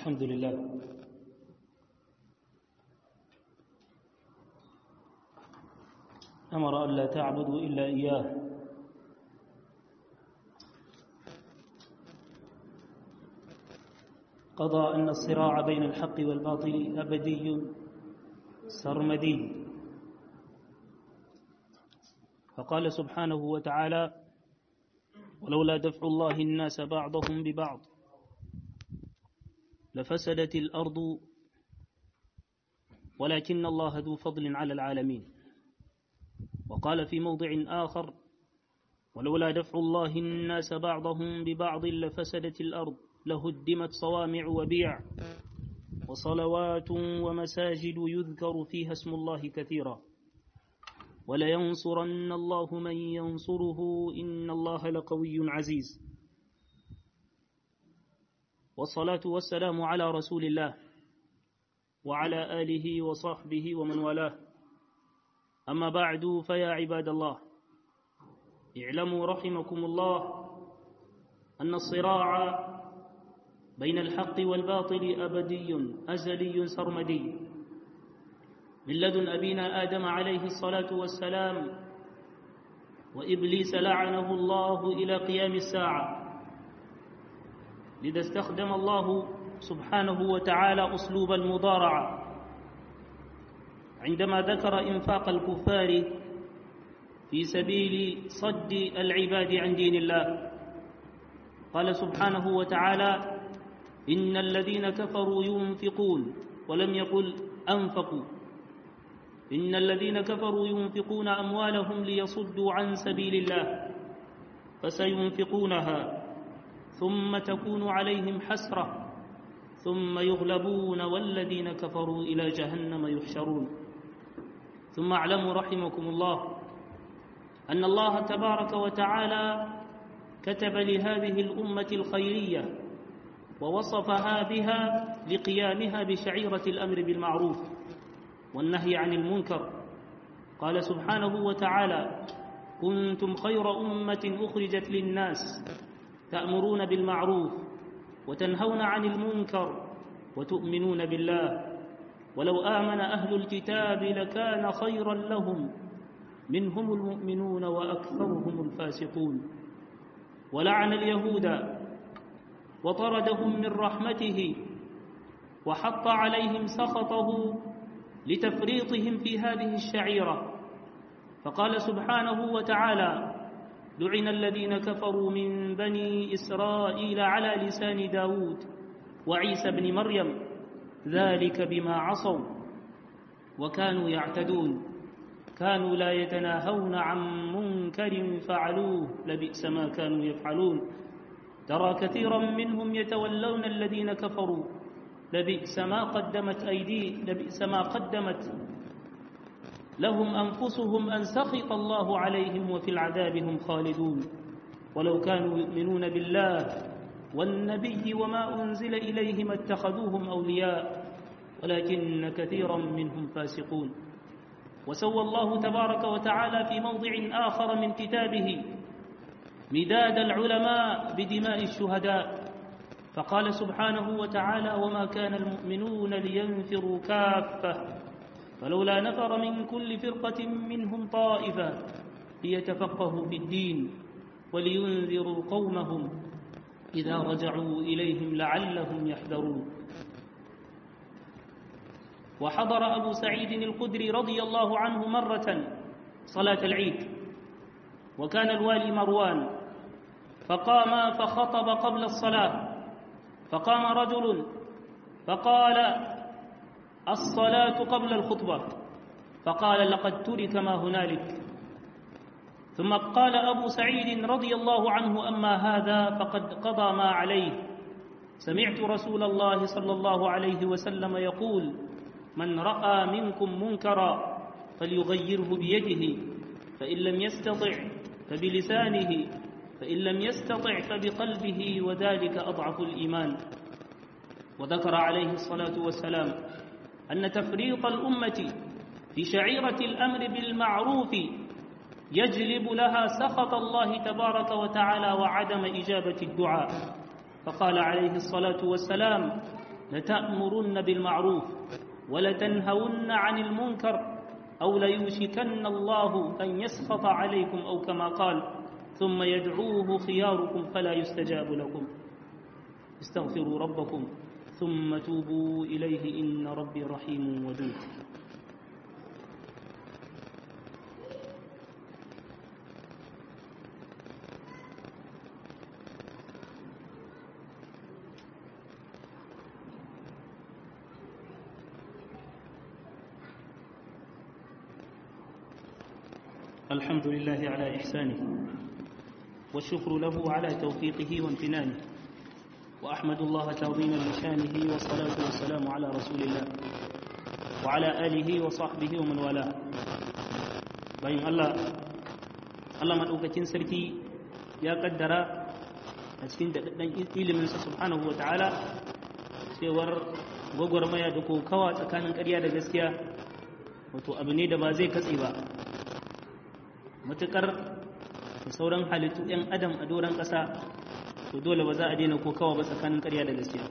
الحمد لله أمر أن لا تعبدوا إلا إياه قضى أن الصراع بين الحق والباطل أبدي سرمدي فقال سبحانه وتعالى ولولا دفع الله الناس بعضهم ببعض لفسدت الأرض ولكن الله ذو فضل على العالمين وقال في موضع آخر ولولا دفع الله الناس بعضهم ببعض لفسدت الأرض لهدمت صوامع وبيع وصلوات ومساجد يذكر فيها اسم الله كثيرا ولينصرن الله من ينصره إن الله لقوي عزيز والصلاة والسلام على رسول الله وعلى آله وصحبه ومن والاه أما بعد فيا عباد الله اعلموا رحمكم الله أن الصراع بين الحق والباطل أبدي أزلي سرمدي من لدن أبينا آدم عليه الصلاة والسلام وإبليس لعنه الله إلى قيام الساعة لذا استخدم الله سبحانه وتعالى أسلوب المضارعة عندما ذكر إنفاق الكفار في سبيل صد العباد عن دين الله قال سبحانه وتعالى إن الذين كفروا ينفقون ولم يقل أنفقوا إن الذين كفروا ينفقون أموالهم ليصدوا عن سبيل الله فسينفقونها ثم تكون عليهم حسرة ثم يغلبون والذين كفروا إلى جهنم يحشرون ثم اعلموا رحمكم الله أن الله تبارك وتعالى كتب لهذه الأمة الخيرية ووصفها بها لقيامها بشعيرة الأمر بالمعروف والنهي عن المنكر قال سبحانه وتعالى كنتم خير أمة أخرجت للناس تأمرون بالمعروف وتنهون عن المنكر وتؤمنون بالله ولو آمن أهل الكتاب لكان خيرا لهم منهم المؤمنون وأكثرهم الفاسقون ولعن اليهود وطردهم من رحمته وحط عليهم سخطه لتفريطهم في هذه الشعيرة فقال سبحانه وتعالى لعن الذين كفروا من بني إسرائيل على لسان داود وعيسى بن مريم ذلك بما عصوا وكانوا يعتدون كانوا لا يتناهون عن منكر فعلوه لبئس ما كانوا يفعلون ترى كثيرا منهم يتولون الذين كفروا لبئس ما قدمت أيدي لبئس ما قدمت لهم أنفسهم أن سخط الله عليهم وفي العذاب هم خالدون ولو كانوا يؤمنون بالله والنبي وما أنزل إليهم اتخذوهم أولياء ولكن كثيرا منهم فاسقون وسوى الله تبارك وتعالى في موضع آخر من كتابه مداد العلماء بدماء الشهداء فقال سبحانه وتعالى وما كان المؤمنون لينفروا كافة فلولا نفر من كل فرقة منهم طائفة ليتفقهوا في الدين ولينذروا قومهم إذا رجعوا إليهم لعلهم يحذرون وحضر أبو سعيد الخدري رضي الله عنه مرة صلاة العيد وكان الوالي مروان فقام فخطب قبل الصلاة فقام رجل فقال الصلاة قبل الخطبة فقال لقد ترك ما هنالك ثم قال أبو سعيد رضي الله عنه أما هذا فقد قضى ما عليه سمعت رسول الله صلى الله عليه وسلم يقول من رأى منكم منكرا فليغيره بيده فإن لم يستطع فبلسانه فإن لم يستطع فبقلبه وذلك أضعف الإيمان وذكر عليه الصلاة والسلام أن تفريط الأمة في شعيرة الأمر بالمعروف يجلب لها سخط الله تبارك وتعالى وعدم إجابة الدعاء فقال عليه الصلاة والسلام لتأمرن بالمعروف ولتنهون عن المنكر أو ليوشكن الله أن يسخط عليكم أو كما قال ثم يدعوه خياركم فلا يستجاب لكم استغفروا ربكم ثم توبوا إليه إن ربي رحيم ودود الحمد لله على إحسانه والشكر له على توفيقه وامتنانه وأحمد الله تعظيما لشانه والصلاة والسلام على رسول الله وعلى آله وصحبه ومن والاه bayan Allah Allah maɗaukakin sarki ya kaddara a cikin daɗaɗɗen iliminsa subhanahu wa ta'ala cewar gwagwarmaya da kokawa tsakanin ƙarya da gaskiya wato abu ne da ba zai katse ba matuƙar da sauran halittu 'yan adam a doron ƙasa to dole ba za a daina kokawa ba tsakanin ƙarya da gaskiya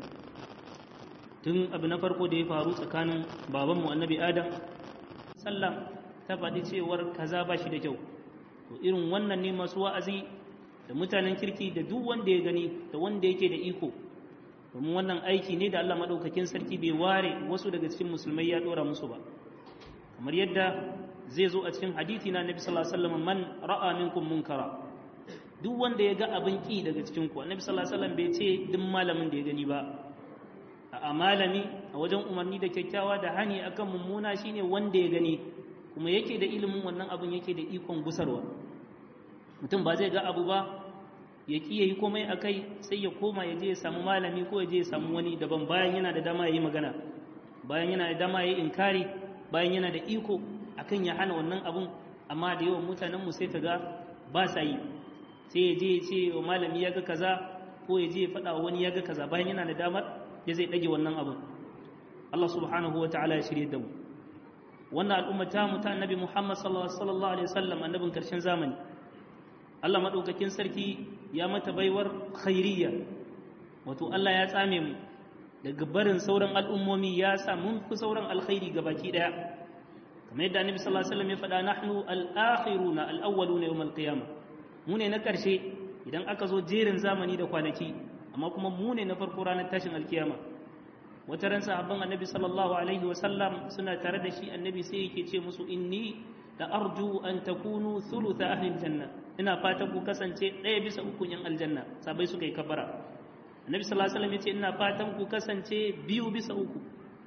tun abu na farko da ya faru tsakanin babanmu annabi adam sallam ta faɗi cewar kaza ba shi da kyau to irin wannan ne masu wa'azi da mutanen kirki da duk wanda ya gani da wanda yake da iko domin wannan aiki ne da Allah maɗaukakin sarki bai ware wasu daga cikin musulmai ya ɗora musu ba kamar yadda zai zo a cikin hadithi na nabi sallallahu alaihi wasallam man ra'a minkum munkara duk wanda ya ga abin ki daga cikin ku annabi sallallahu alaihi wasallam bai ce duk malamin da ya gani ba a malami a wajen umarni da kyakkyawa da hani akan mummuna shine wanda ya gani kuma yake da ilimin wannan abin yake da ikon gusarwa mutum ba zai ga abu ba ya ki yayi komai akai sai ya koma ya je ya samu malami ko ya je ya samu wani daban bayan yana da dama yayi magana bayan yana da dama yayi inkari bayan yana da iko akan ya hana wannan abun amma da yawan mutanen mu sai kaga ba sa yi sai ya je ya ce wa malami ya ga kaza ko ya je ya faɗa wani ya ga kaza bayan yana da damar ya zai ɗage wannan abun Allah subhanahu wa ta'ala ya shirye da mu wannan al'umma ta mu ta annabi Muhammad sallallahu alaihi wasallam annabin karshen zamani Allah madaukakin sarki ya mata baiwar khairiyya wato Allah ya tsame mu daga barin sauran al'ummomi ya sa mun fi sauran alkhairi gabaki daya kamar yadda annabi sallallahu alaihi wasallam ya faɗa nahnu al-akhiruna al-awwaluna yawm al-qiyamah mu ne na ƙarshe idan aka zo jerin zamani da kwanaki amma kuma mu ne na farko ranar tashin alkiyama wata ran sahabban annabi sallallahu alaihi wasallam suna tare da shi annabi sai yake ce musu inni da arju an takunu thulutha ahli aljanna ina fatan ku kasance ɗaya bisa uku yan aljanna sabai suka yi kabara annabi sallallahu alaihi wasallam ya ce ina fatan ku kasance biyu bisa uku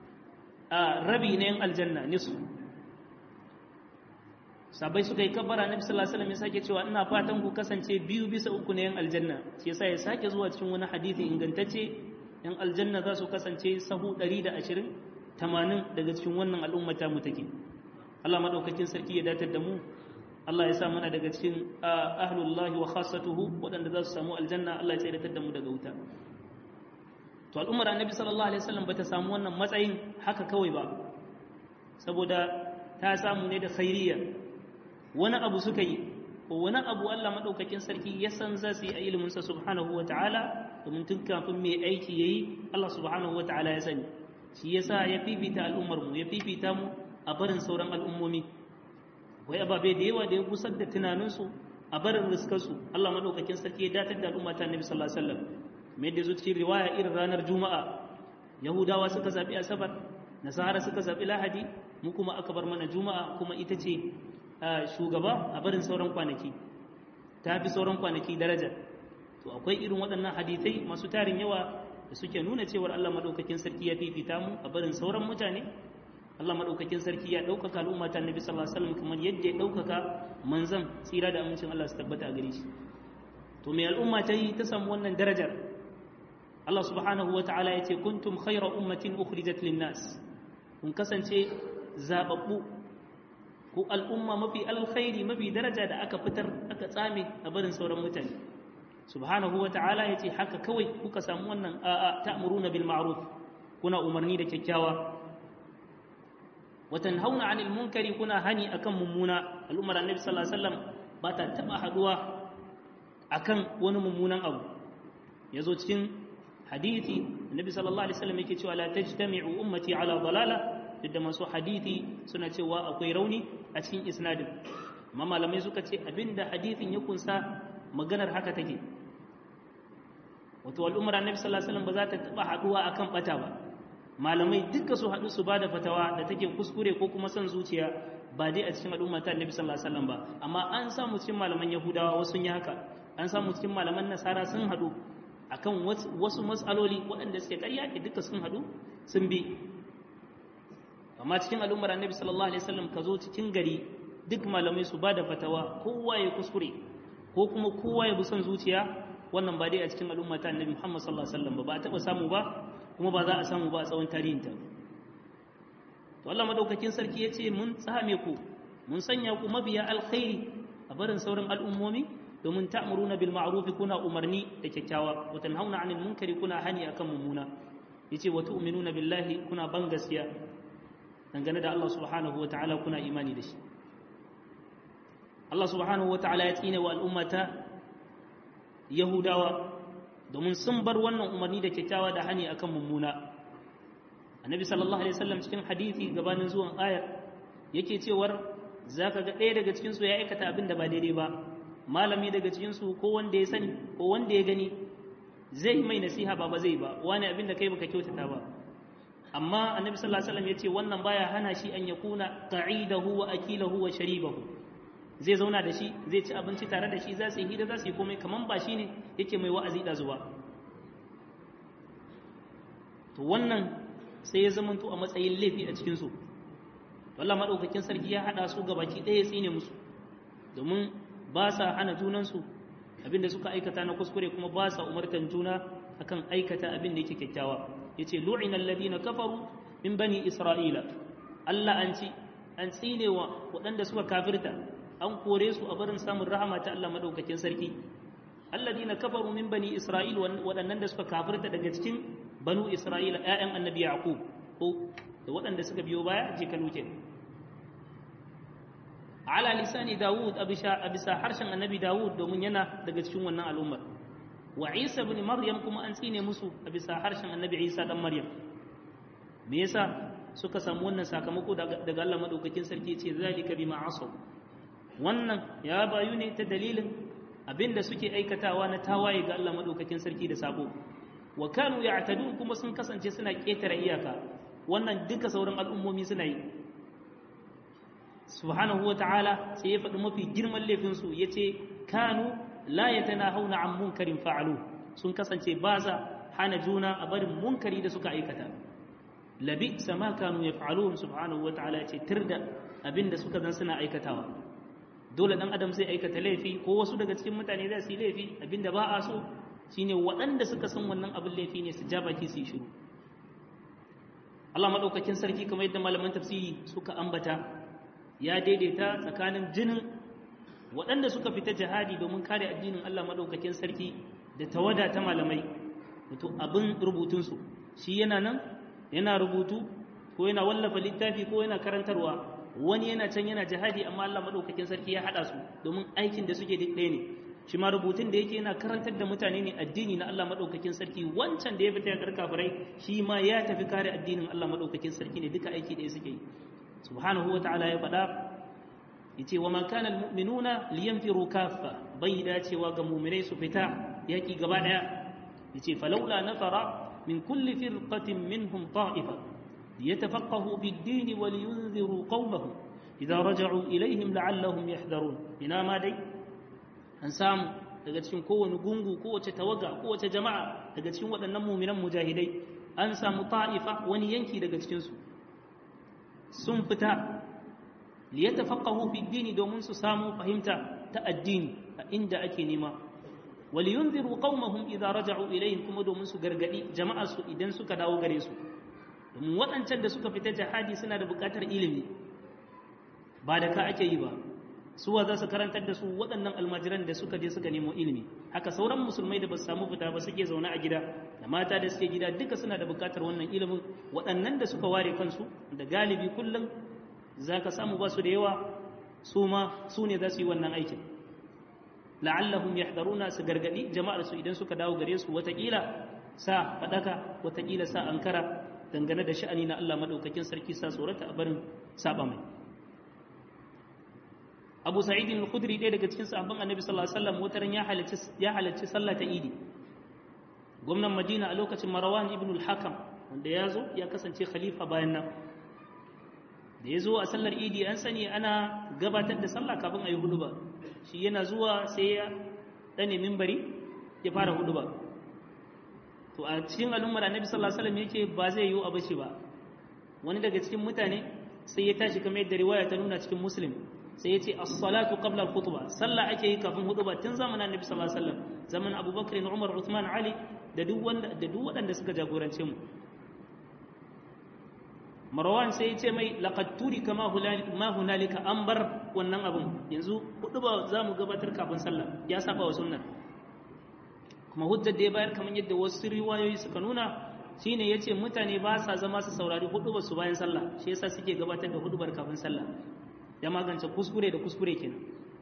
a rabi na yan aljanna nisu sabai suka yi kabbara nabi sallallahu alaihi wasallam ya sake cewa ina fatan ku kasance biyu bisa uku na yan aljanna shi yasa ya sake zuwa cikin wani hadisi ingantacce yan aljanna za su kasance sahu 120 80 daga cikin wannan al'umma ta mu take Allah madaukakin sarki ya datar da mu Allah ya sa mana daga cikin ahlullahi wa khassatuhu waɗanda za su samu aljanna Allah ya datar da mu daga wuta to al'ummar annabi sallallahu alaihi wasallam bata samu wannan matsayin haka kawai ba saboda ta samu ne da khairiyya wani abu suka yi ko wani abu Allah maɗaukakin sarki ya san za su yi a iliminsa subhanahu wa ta'ala domin tun kafin mai aiki ya yi Allah subhanahu wa ta'ala ya sani shi ya sa ya fifita al'ummarmu ya fifita mu a barin sauran al'ummomi wai ababe da yawa da ya gusar da tunaninsu a barin riskarsu Allah maɗaukakin sarki ya datar da al'umma ta annabi sallallahu alaihi wasallam mai da zuci riwaya irin ranar juma'a yahudawa suka zaɓi asabar nasara suka zaɓi lahadi mu kuma aka bar mana juma'a kuma ita ce shugaba a barin sauran kwanaki ta fi sauran kwanaki daraja to akwai irin waɗannan hadithai masu tarin yawa da suke nuna cewar Allah maɗaukakin sarki ya fifita mu a barin sauran mutane Allah maɗaukakin sarki ya ɗaukaka al'umma ta Nabi sallallahu alaihi wasallam kamar yadda ya ɗaukaka manzan tsira da amincin Allah su tabbata a gare shi to me al'umma ta yi ta samu wannan darajar Allah subhanahu wa ta'ala ya ce kuntum khayra ummatin ukhrijat lin-nas kun kasance zababbu ko al'umma mafi alkhairi mafi daraja da aka fitar aka tsame a barin sauran mutane subhanahu wa ta'ala ya ce haka kawai kuka samu wannan a'a ta'muruna bil ma'ruf kuna umarni da kyakkyawa wa tanhauna 'anil munkari kuna hani akan mummuna al'ummar annabi sallallahu alaihi wasallam ba ta taba haduwa akan wani mummunan abu yazo cikin hadithi annabi sallallahu alaihi wasallam yake cewa la tajtami'u ummati ala dalala duk da masu hadithi suna cewa akwai rauni a cikin isnadin amma malamai suka ce abinda hadithin ya kunsa maganar haka take wato al'ummar annabi sallallahu alaihi wasallam ba za ta taba haduwa akan bata ba malamai duka su haɗu su bada fatawa da take kuskure ko kuma son zuciya ba dai a cikin al'umma ta annabi sallallahu alaihi wasallam ba amma an samu cikin malaman yahudawa wasu sun yi haka an samu cikin malaman nasara sun haɗu akan wasu matsaloli waɗanda suke ƙarya ke duka sun haɗu sun bi amma cikin al'ummar annabi sallallahu alaihi wasallam ka zo cikin gari duk malamai su bada fatawa kowa ya kuskure ko kuma kowa ya bi son zuciya wannan ba dai a cikin al'umma ta annabi Muhammad sallallahu alaihi wasallam ba ba a taɓa samu ba kuma ba za a samu ba a tsawon tarihinta to Allah madaukakin sarki ya ce mun tsame ku mun sanya ku mabiya alkhairi a barin sauran al'ummomi domin ta'muruna bil ma'ruf kuna umarni da kyakkyawa wa tanhauna 'anil munkari kuna hani akan mummuna yace wa tu'minuna billahi kuna ban gaskiya dangane da Allah subhanahu wata'ala kuna imani da shi Allah subhanahu wata'ala ya tsine wa al'ummata Yahudawa domin sun bar wannan umarni da kyakkyawa da hani akan mummuna annabi sallallahu alaihi wasallam cikin hadisi gabanin zuwan ayar yake cewar zaka ga ɗaya daga cikin su ya aikata abin da ba daidai ba malami daga cikin su ko wanda ya sani ko wanda ya gani zai mai nasiha ba ba zai ba wani abin da kai baka kyautata ba amma annabi sallallahu alaihi wasallam yace wannan baya hana shi an yakuna qa'idahu wa akilahu wa sharibahu zai zauna da shi zai ci abinci tare da shi za su yi hira za su yi komai kaman ba shi ne yake mai wa'azi da zuwa to wannan sai ya zamanto a matsayin laifi a cikinsu Allah maɗaukakin sarki ya haɗa su gabaki ɗaya tsine musu domin ba sa hana junansu abinda suka aikata na kuskure kuma ba sa umartan juna akan aikata abin da yake kyakkyawa yace lu'ina alladhina kafaru min bani isra'ila Allah an ci an tsinewa waɗanda suka kafirta an kore su a barin samun rahama ta Allah madaukakin sarki alladina kafaru min bani isra'il waɗannan da suka kafirta daga cikin banu isra'ila ƴaƴan annabi yaqub ko da waɗanda suka biyo baya je kaluke ala lisani dawud abisa abisa harshen annabi dawud domin yana daga cikin wannan al'ummar wa isa ibn maryam kuma an tsine musu a bisa harshen annabi isa dan maryam me yasa suka samu wannan sakamako daga Allah madaukakin sarki ce zalika bima asaw wannan ya bayu ne ta dalilin abinda suke aikatawa na tawaye ga Allah madaukakin sarki da sabo wa kanu ya'tadun kuma sun kasance suna ketare iyaka wannan duka sauran al'ummomi suna yi subhanahu wata'ala sai ya faɗi mafi girman laifin su yace kanu la yatanahawna an munkarin fa'alu sun kasance ba sa hana juna a barin munkari da suka aikata labi sama kanu yaf'alun subhanahu wata'ala yace tirda abinda suka zan suna aikatawa dole dan adam zai aikata laifi ko wasu daga cikin mutane za su yi laifi abinda ba a so shine waɗanda suka san wannan abin laifi ne su ja baki su yi shiru Allah madaukakin sarki kamar yadda malaman tafsiri suka ambata ya daidaita tsakanin jinin waɗanda suka fita jihadi domin kare addinin Allah madaukakin sarki da tawada ta malamai wato abin rubutunsu shi yana nan yana rubutu ko yana wallafa littafi ko yana karantarwa wani yana can yana jihadi amma Allah madaukakin sarki ya hada su domin aikin da suke duk ɗaya ne shi ma rubutun da yake yana karantar da mutane ne addini na Allah madaukakin sarki wancan da ya fita ya kafirai shi ma ya tafi kare addinin Allah madaukakin sarki ne duka aiki ɗaya suke yi subhanahu wa ta'ala ya faɗa yace wa man kana almu'minuna liyanfiru kaffa bai dacewa ga mu'minai su fita yaki gaba ɗaya yace falaula nafara min kulli firqatin minhum ta'ifa ليتفقهوا في الدين ولينذروا قومهم إذا رجعوا إليهم لعلهم يحذرون ina ma dai an samu daga cikin kowane gungu kowace tawaga kowace jama'a daga cikin waɗannan muminan mujahidai an samu ta'ifa wani yanki daga cikinsu sun fita liyatafaqahu fi dini domin su samu fahimta ta addini a inda ake nema waliyunziru qaumahum idza raja'u ilayhim kuma domin su gargadi jama'ar su idan suka dawo gare su domin waɗancan da suka fita jihadi suna da buƙatar ilimi ba da ka ake yi ba suwa za su karantar da su waɗannan almajiran da suka je suka nemo ilimi haka sauran musulmai da ba su samu fita ba suke zaune a gida da mata da suke gida duka suna da buƙatar wannan ilimin waɗannan da suka ware kansu da galibi kullum za ka samu ba su da yawa su ma su ne za su yi wannan aikin la'allahum yahdaruna su gargadi jama'ar su idan suka dawo gare su watakila sa fadaka watakila sa ankara dangane da sha'ani na Allah madaukakin sarki sa tsorata a barin saba mai Abu Sa'id al-Khudri ɗaya daga cikin sahabban Annabi sallallahu alaihi wasallam wataran ya halarci ya halarci sallah ta Idi gwamnan Madina a lokacin Marwan ibn al-Hakam wanda ya zo ya kasance khalifa bayan nan da ya zo a sallar Idi an sani ana gabatar da sallah kafin a yi huduba shi yana zuwa sai ya dane minbari ya fara huduba to a cikin al'ummar Annabi sallallahu alaihi wasallam yake ba zai yi abashi ba wani daga cikin mutane sai ya tashi kamar yadda riwaya ta nuna cikin Muslim sai ya ce as-salatu qabla al-khutbah sallah ake yi kafin hutuba tun zamanin annabi sallallahu alaihi wasallam zaman abubakar umar uthman ali da duk wanda da duk waɗanda suka jagorance mu marwan sai ya ce mai laqad turi kama ma hunalika an bar wannan abun yanzu hutuba za mu gabatar kafin sallah ya saba wa sunnar kuma hujjar da ya bayar kamar yadda wasu riwayoyi suka nuna shine yace mutane ba sa zama su saurari hudubar su bayan sallah shi yasa suke gabatar da hudubar kafin sallah ya magance kuskure da kuskure kenan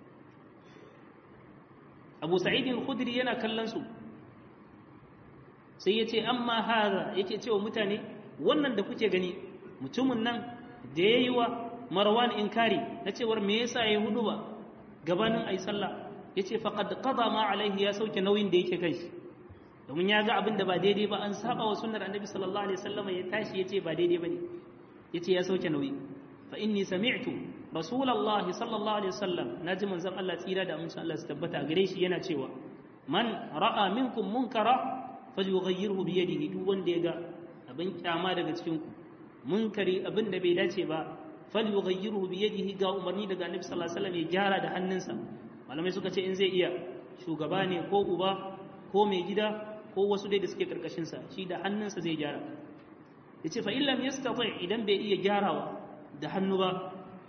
abu sa'id al-khudri yana kallon su sai ya ce amma haza yake cewa mutane wannan da kuke gani mutumin nan da ya yi wa marwan inkari na cewar me yasa ya hudu ba gabanin ayi sallah ya ce faqad qada ma alaihi ya sauke nauyin da yake kai domin ya ga abin da ba daidai ba an saba wa sunnar annabi sallallahu alaihi wasallam ya tashi ya ce ba daidai bane ya ce ya sauke nauyi fa inni sami'tu rasulullahi sallallahu alaihi wasallam naji manzon Allah tsira da amincin Allah su tabbata gare shi yana cewa man ra'a minkum munkara falyughayyirhu bi yadihi duk wanda ya ga abin kyama daga cikin ku munkari abin da bai dace ba falyughayyirhu bi yadihi ga umarni daga annabi sallallahu alaihi wasallam ya gyara da hannunsa malamai suka ce in zai iya shugaba ne ko uba ko mai gida ko wasu dai da suke karkashin sa shi da hannunsa zai gyara yace fa illam yastati idan bai iya gyarawa da hannu ba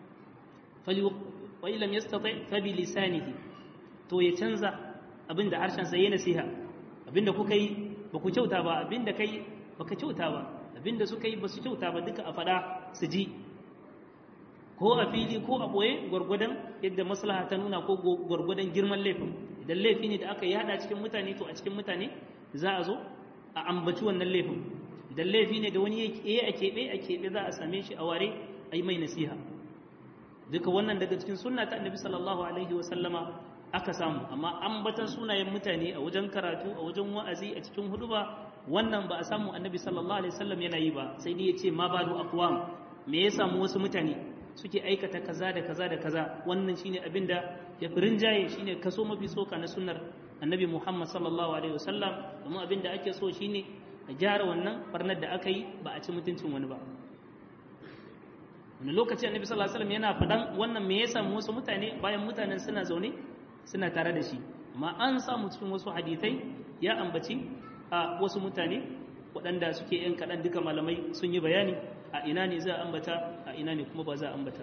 wa illam yastati fa bi lisanihi to ya canza abinda harshen sa yayin nasiha abinda kuka yi ba ku kyauta ba abinda kai baka kyauta ba abinda suka yi ba su kyauta ba duka a fada su ji ko a fili ko a boye gwargwadon yadda maslaha ta nuna ko gwargwadon girman laifin idan laifi ne da aka yada cikin mutane to a cikin mutane za a zo a ambaci wannan laifin idan laifi ne da wani ya a keɓe a keɓe za a same shi a ware a yi mai nasiha duka wannan daga cikin sunna ta annabi sallallahu alaihi wa sallama aka samu amma ambatan sunayen mutane a wajen karatu a wajen wa'azi a cikin huduba wannan ba a samu annabi sallallahu alaihi wasallam yana yi ba sai dai ya ce ma balu aqwam me ya samu wasu mutane suke aikata kaza da kaza da kaza wannan shine abin da ya fi rinjaye shine kaso mafi soka na sunnar annabi muhammad sallallahu alaihi wasallam domin abin da ake so shine a gyara wannan barnar da aka yi ba a ci mutuncin wani ba wani lokaci annabi sallallahu alaihi wasallam yana faɗan wannan me ya samu wasu mutane bayan mutanen suna zaune suna tare da shi amma an samu cikin wasu hadithai ya ambaci a wasu mutane waɗanda suke yan kaɗan duka malamai sun yi bayani a ina ne za a ambata a ina ne kuma ba za a ambata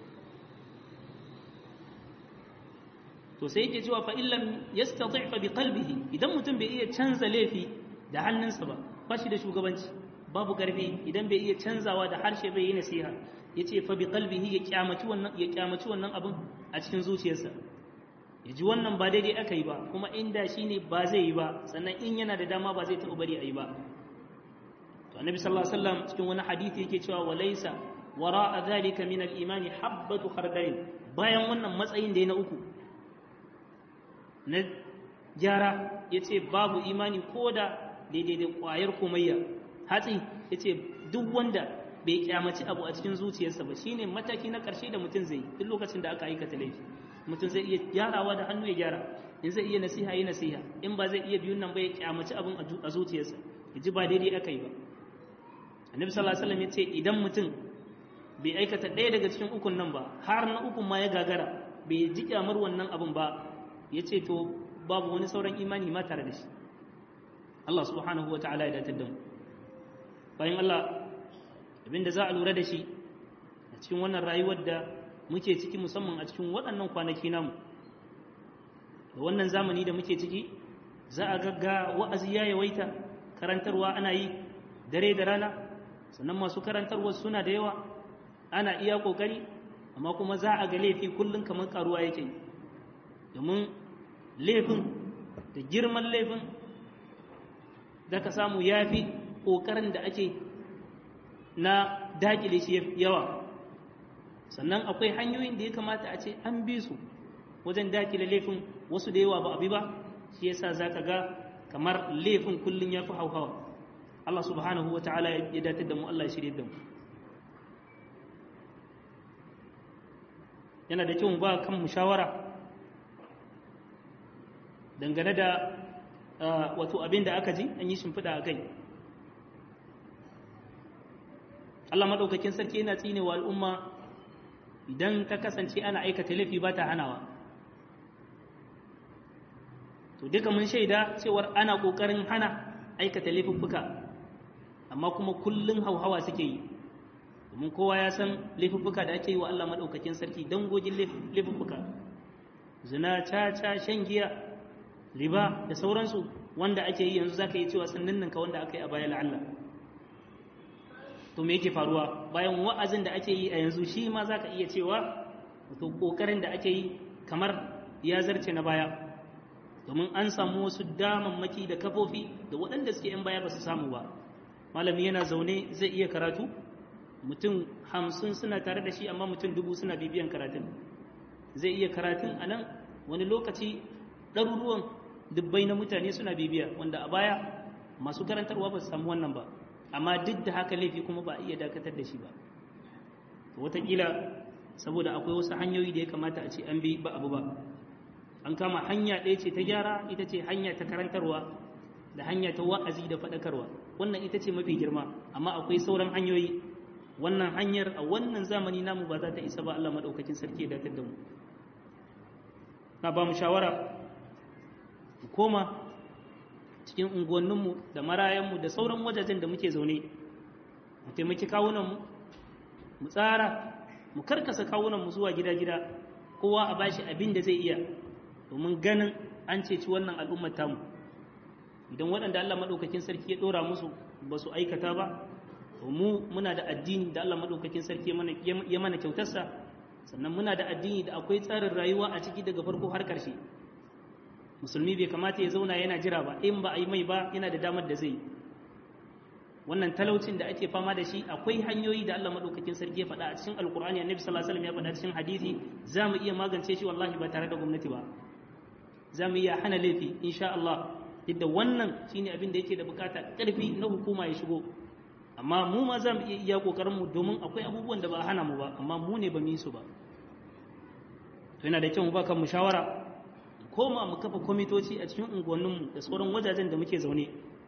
to sai yake cewa fa illam yastati fa bi qalbihi idan mutum bai iya canza laifi da hannunsa ba ba shi da shugabanci babu karfi idan bai iya canzawa da harshe bai yi nasiha yace fa bi qalbihi ya kyamaci wannan ya kyamaci wannan abin a cikin zuciyarsa ya ji wannan ba daidai aka yi ba kuma inda shine ba zai yi ba sannan in yana da dama ba zai taɓa bari a yi ba to annabi sallallahu alaihi wasallam cikin wani hadisi yake cewa walaysa wara'a dhalika min al-imani habbatu khardalin bayan wannan matsayin da ya na uku na gyara yace babu imani koda daidai da kwayar komayya hatsi yace duk wanda bai kyamaci abu a cikin zuciyarsa ba shine mataki na karshe da mutum zai duk lokacin da aka aikata laifi mutum zai iya gyarawa da hannu ya gyara in zai iya nasiha yi nasiha in ba zai iya biyun nan ba ya kyamaci abin a zuciyarsa ya ji ba daidai aka yi ba annabi sallallahu alaihi wasallam ya ce idan mutum bai aikata ɗaya daga cikin ukun nan ba har na ukun ma ya gagara bai ji kyamar wannan abin ba ya ce to babu wani sauran imani ma tare da shi Allah subhanahu wa ta'ala ya datar da mu bayan Allah abinda za a lura da shi a cikin wannan rayuwar da muke ciki musamman a cikin waɗannan kwanaki namu da wannan zamani da muke ciki za a gagga wa'azi ya yawaita karantarwa ana yi dare da rana sannan masu karantarwa suna da yawa ana iya kokari amma kuma za a ga laifi kullum kamar karuwa yake domin laifin da girman laifin za ka samu ya fi ƙoƙarin da ake na daƙile shi yawa sannan akwai hanyoyin da ya kamata a ce an bi su wajen daƙile laifin wasu da yawa ba abi ba shi yasa za ka ga kamar laifin kullum ya fi hauhawa Allah subhanahu wa ta'ala ya datar da mu Allah ya shirye da mu yana da kyau mu ba kan mu shawara dangane da wato abin da aka ji an yi shimfiɗa a kai Allah maɗaukakin sarki yana tsine wa al'umma idan ta kasance ana aikata laifi ba ta hanawa to duka mun shaida cewar ana ƙoƙarin hana aikata laifuffuka amma kuma kullum hauhawa suke yi domin kowa ya san laifuffuka da ake yi wa Allah maɗaukakin sarki dangogin laifuffuka zina caca shan giya riba da sauransu wanda ake yi yanzu zaka yi cewa sun ninninka wanda aka yi a baya la'alla to me yake faruwa bayan wa'azin da ake yi a yanzu shi ma zaka iya cewa to kokarin da ake yi kamar ya zarce na baya domin an samu wasu damammaki da kafofi da waɗanda suke yan baya ba su samu ba malami yana zaune zai iya karatu mutum hamsin suna tare da shi amma mutum dubu suna bibiyan karatun zai iya karatun a nan wani lokaci ɗaruruwan dubbai na mutane suna bibiya wanda a baya masu karantarwa ba su samu wannan ba amma duk da haka laifi kuma ba a iya dakatar da shi ba wataƙila saboda akwai wasu hanyoyi da ya kamata a ce an bi ba abu ba an kama hanya ɗaya ce ta gyara ita ce hanya ta karantarwa da hanya ta wa'azi da faɗakarwa wannan ita ce mafi girma amma akwai sauran hanyoyi wannan hanyar a wannan zamani namu ba za ta isa ba Allah maɗaukakin sarki ya datar da mu na ba mu shawara mu koma cikin unguwanninmu da marayanmu da sauran wajajen da muke zaune mu taimaki kawunanmu mu tsara mu karkasa kawunanmu zuwa gida-gida kowa a bashi abin da zai iya domin ganin an ceci wannan al'ummar tamu idan waɗanda Allah maɗaukakin sarki ya ɗora musu ba su aikata ba to mu muna da addini da Allah maɗaukakin sarki ya mana kyautarsa sannan muna da addini da akwai tsarin rayuwa a ciki daga farko har ƙarshe musulmi bai kamata ya zauna yana jira ba in ba a yi mai ba yana da damar da zai wannan talaucin da ake fama da shi akwai hanyoyi da Allah madaukakin sarki ya faɗa a cikin alkur'ani annabi sallallahu alaihi wasallam ya faɗa cikin hadisi za mu iya magance shi wallahi ba tare da gwamnati ba za mu iya hana laifi insha Allah duk wannan shine abin da yake da bukata ƙarfi na hukuma ya shigo amma mu ma za mu iya iya kokarin mu domin akwai abubuwan da ba a hana mu ba amma mu ne ba mu yi su ba to yana da kyau mu ba kan mu shawara koma mu kafa kwamitoci a cikin unguwanninmu da sauran wajajen da muke zaune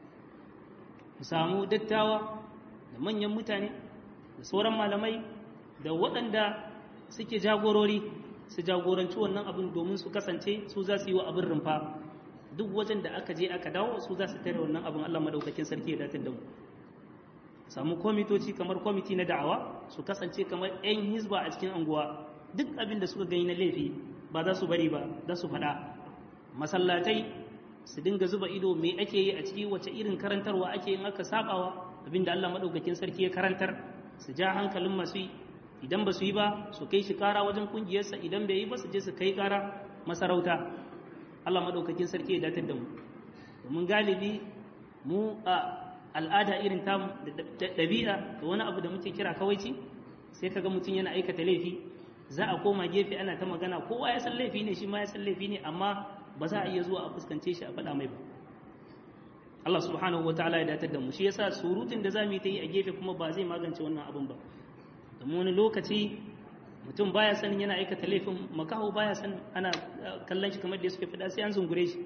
mu samu dattawa da manyan mutane da sauran malamai da waɗanda suke jagorori su jagoranci wannan abin domin su kasance su za su yi wa abin rumfa duk wajen da aka je aka dawo su za su tare wannan abin Allah madaukakin sarki ya datar da mu samu kwamitoci kamar kwamiti na da'awa su kasance kamar 'yan hizba a cikin anguwa duk abin da suka gani na laifi ba za su bari ba za su faɗa masallatai su dinga zuba ido me ake yi a ciki wace irin karantarwa ake yin aka sabawa abinda Allah madaukakin sarki ya karantar su ja hankalin masu yi idan ba su yi ba su kai shi kara wajen kungiyarsa idan bai yi ba su je su kai kara masarauta Allah madaukakin sarki ya datar da mu domin galibi mu a al'ada irin tamu da ɗabi'a da wani abu da muke kira kawaici sai kaga mutum yana aikata laifi za a koma gefe ana ta magana kowa ya san laifi ne shi ma ya san laifi ne amma ba za a iya zuwa a fuskance shi a faɗa mai ba Allah subhanahu wa ta'ala ya datar da mu shi yasa surutun da zamu yi ta yi a gefe kuma ba zai magance wannan abin ba domin wani lokaci mutum baya sanin yana aikata laifin makaho baya san ana kallon shi kamar da suke faɗa sai an zungure shi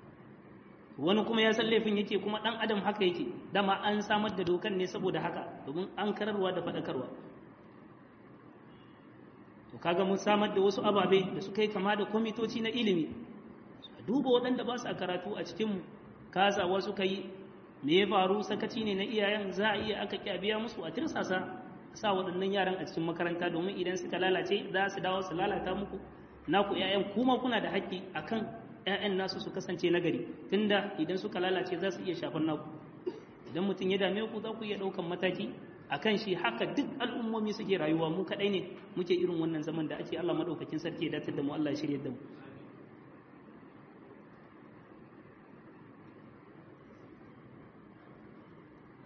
wani kuma ya san laifin yake kuma dan adam haka yake dama an samar da dokan ne saboda haka domin an kararwa da faɗakarwa to kaga mun samar da wasu ababe da suka yi kama da kwamitoci na ilimi a duba waɗanda ba su a karatu a cikinmu kasawa suka yi me ya faru sakaci ne na iyayen za a iya aka biya musu a tirsasa sa waɗannan yaran a cikin makaranta domin idan suka lalace za su dawo su lalata muku naku 'ya'yan kuma kuna da haƙƙi akan 'ya'yan nasu su kasance nagari tunda idan suka lalace za su iya shafar naku idan mutum ya dame ku za ku iya ɗaukan mataki a kan shi haka duk al'ummomi suke rayuwa mu kaɗai ne muke irin wannan zaman da ake Allah maɗaukakin sarki ya datar da mu Allah ya shirya da mu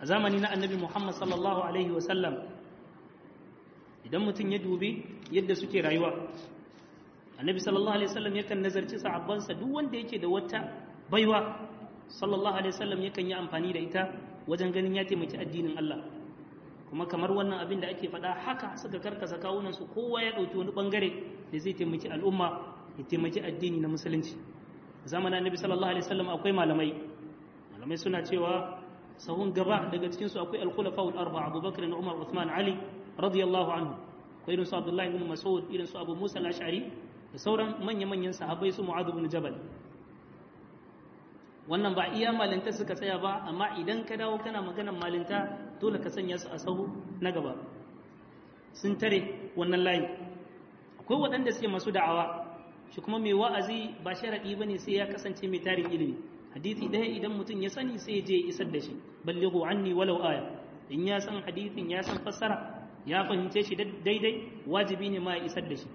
a zamani na annabi muhammad sallallahu alaihi wasallam idan mutum ya dubi yadda suke rayuwa annabi sallallahu alaihi wasallam yakan nazarci sahabbansa duk wanda yake da wata baiwa sallallahu alaihi wasallam yakan yi amfani da ita wajen ganin ya taimaki addinin Allah kuma kamar wannan abin da ake faɗa haka suka karkasa kawunansu kowa ya ɗauki wani ɓangare da zai taimaki al'umma ya taimaki addini na musulunci zamanin annabi sallallahu alaihi wasallam akwai malamai malamai suna cewa sahun gaba daga cikin su akwai al-khulafa al-arba abubakar da umar uthman ali radiyallahu anhu akwai irin su abdullahi ibn mas'ud irin su abu musa al-ash'ari da sauran manya-manyan sahabbai su mu'adh ibn jabal wannan ba iya malinta suka tsaya ba amma idan ka dawo kana maganar malinta dole ka sanya su a sahu na gaba sun tare wannan layi akwai waɗanda suke masu da'awa shi kuma mai wa'azi ba sharaɗi ba ne sai ya kasance mai tarin ilimi hadithi ɗaya idan mutum ya sani sai je isar da shi ballighu anni walau aya in ya san hadithin ya san fassara ya fahimce shi daidai wajibi ne ma ya isar da shi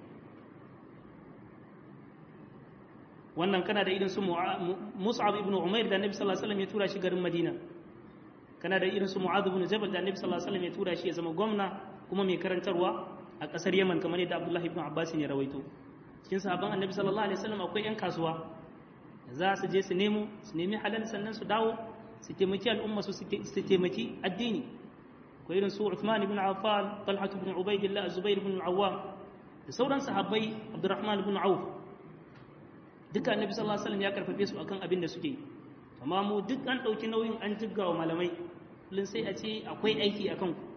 wannan kana da irin su Mus'ab ibn Umair da Annabi sallallahu alaihi wasallam ya tura shi garin Madina kana da irin su Mu'adh ibn Jabal da Annabi sallallahu alaihi wasallam ya tura shi ya zama gwamna kuma mai karantarwa a kasar Yaman kamar yadda Abdullah ibn Abbas ya rawaito cikin sahabban Annabi sallallahu alaihi wasallam akwai yan kasuwa za su je su nemo su nemi halal sannan su dawo su taimaki al'umma su su taimaki addini akwai irin su Uthman ibn Affan Talha ibn Ubaydillah Zubair ibn Awwam da sauran sahabbai Abdurrahman ibn Auf duka annabi sallallahu alaihi wasallam ya karfafe su akan abin da suke amma mu duk an dauki nauyin an jiggawa malamai kullun sai a ce akwai aiki akan ku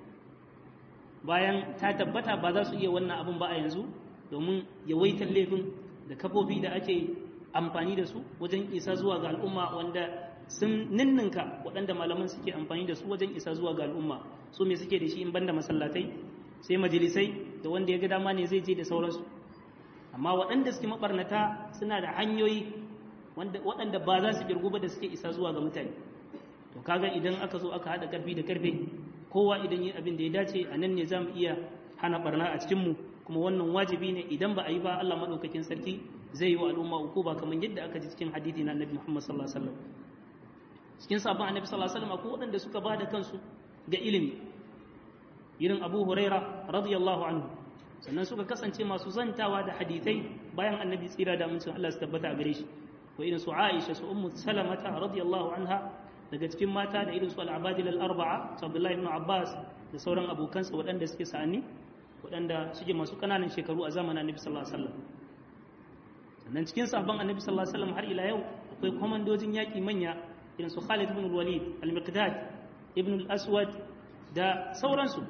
bayan ta tabbata ba za su iya wannan abin ba a yanzu domin yawaitar laifin da kafofi da ake amfani da su wajen isa zuwa ga al'umma wanda sun ninninka waɗanda malaman suke amfani da su wajen isa zuwa ga al'umma su me suke da shi in banda masallatai sai majalisai da wanda ya ga dama ne zai je da sauransu amma waɗanda suke mabarnata suna da hanyoyi waɗanda ba za su girgu ba da suke isa zuwa ga mutane to kaga idan aka zo aka haɗa ƙarfi da ƙarfe kowa idan yi abin da ya dace a nan ne za mu iya hana barna a cikinmu kuma wannan wajibi ne idan ba a yi ba Allah maɗaukakin sarki zai yi wa al'umma uku ba kamar yadda aka ji cikin hadithi na annabi Muhammad sallallahu alaihi wasallam cikin sabon annabi sallallahu alaihi wasallam akwai waɗanda suka ba da kansu ga ilimi irin Abu Huraira radiyallahu anhu sannan suka kasance masu zantawa da hadithai bayan annabi tsira da amincin Allah su tabbata a gare shi ko irin su Aisha su Ummu Salamata radiyallahu anha daga cikin mata da irin su al-Abadil al-Arba'a su Abdullah ibn Abbas da sauran abokansa waɗanda suke sa'ani waɗanda suke masu ƙananan shekaru a zamanin annabi sallallahu alaihi wasallam sannan cikin sahabban annabi sallallahu alaihi wasallam har ila yau akwai komandojin yaƙi manya irin su Khalid ibn al-Walid al-Miqdad ibn al-Aswad da sauransu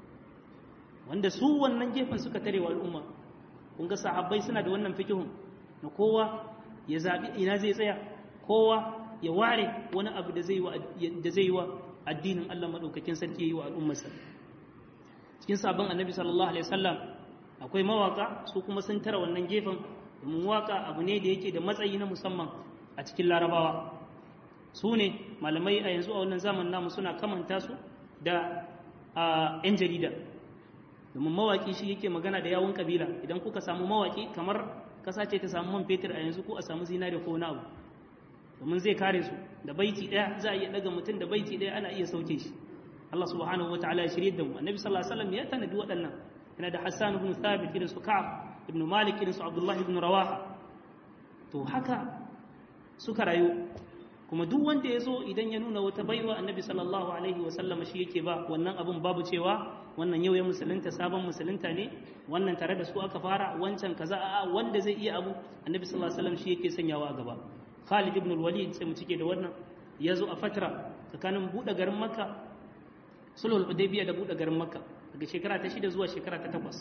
wanda su wannan gefen suka tare wa al'umma kun ga sahabbai suna da wannan fikihun na kowa ya zabi ina zai tsaya kowa ya ware wani abu da zai da zai wa addinin Allah madaukakin sarki yi wa al'ummarsa cikin sabon annabi sallallahu alaihi wasallam akwai mawaka su kuma sun tara wannan gefen domin waka abu ne da yake da matsayi na musamman a cikin larabawa su ne malamai a yanzu a wannan zaman namu suna kamanta su da 'yan jarida domin mawaki shi yake magana da yawun kabila idan kuka samu mawaki kamar kasa ce ta samu man fetur a yanzu ko a samu zinare ko wani abu domin zai kare su da baiti daya za a iya daga mutum da baiti daya ana iya sauke shi Allah subhanahu wa ta'ala ya shirye da mu annabi sallallahu alaihi wasallam ya tanadi waɗannan yana da Hassan ibn Thabit irin su Ka'ab ibn Malik irin su Abdullah ibn Rawaha to haka suka rayu kuma duk wanda ya zo idan ya nuna wata baiwa annabi sallallahu alaihi wasallam shi yake ba wannan abun babu cewa wannan yau ya musulunta sabon musulunta ne wannan tare da su aka fara wancan kaza a wanda zai iya abu annabi sallallahu alaihi wasallam shi yake sanyawa a gaba Khalid ibn al-Walid sai mu cike da wannan ya zo a fatra tsakanin buɗe garin Makka sulhul Hudaybiyah da buɗe garin Makka daga shekara ta shida zuwa shekara ta takwas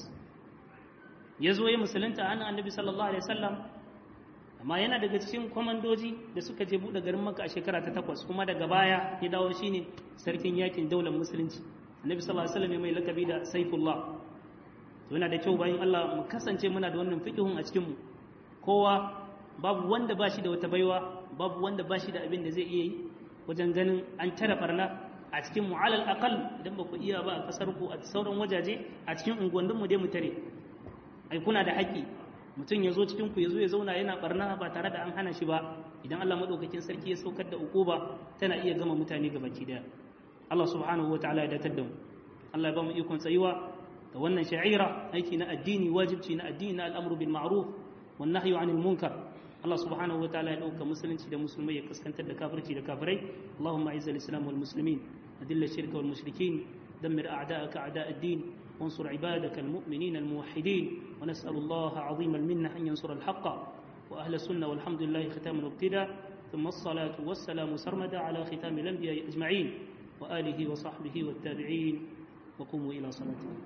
ya zo ya musulunta an annabi sallallahu alaihi wasallam amma yana daga cikin kwamandoji da suka je buɗe garin Makka a shekara ta takwas kuma daga baya ya dawo shine sarkin yakin daular musulunci annabi sallallahu alaihi wasallam ya mai lakabi da saifullah to yana da kyau bayan Allah mu kasance muna da wannan fiqhun a cikin mu kowa babu wanda ba shi da wata baiwa babu wanda ba shi da abin da zai iya yi wajen ganin an tara barna a cikin mu alal aqal idan ba ku iya ba a kasar ku a sauran wajaje a cikin unguwannin mu dai mu tare ai kuna da haƙƙi mutum ya zo cikin ku ya zo ya zauna yana barna ba tare da an hana shi ba idan Allah madaukakin sarki ya saukar da ukuba tana iya gama mutane gabaki daya Allah subhanahu wa ta'ala ya datar da mu Allah ya ba mu ikon tsayuwa da wannan sha'ira aiki na addini wajibci na addini na al'amru bil ma'ruf wan nahyu 'anil munkar Allah subhanahu wa ta'ala ya dauka musulunci da musulmai ya kaskantar da kafirci da kafirai Allahumma a'izz al-islam wal muslimin adilla shirka wal mushrikin دمر أعداءك أعداء الدين وانصر عبادك المؤمنين الموحدين ونسأل الله عظيم المنة أن ينصر الحق وأهل السنة والحمد لله ختام وابتداء ثم الصلاة والسلام سرمدا على ختام الأنبياء أجمعين وآله وصحبه والتابعين وقوموا إلى صلاتكم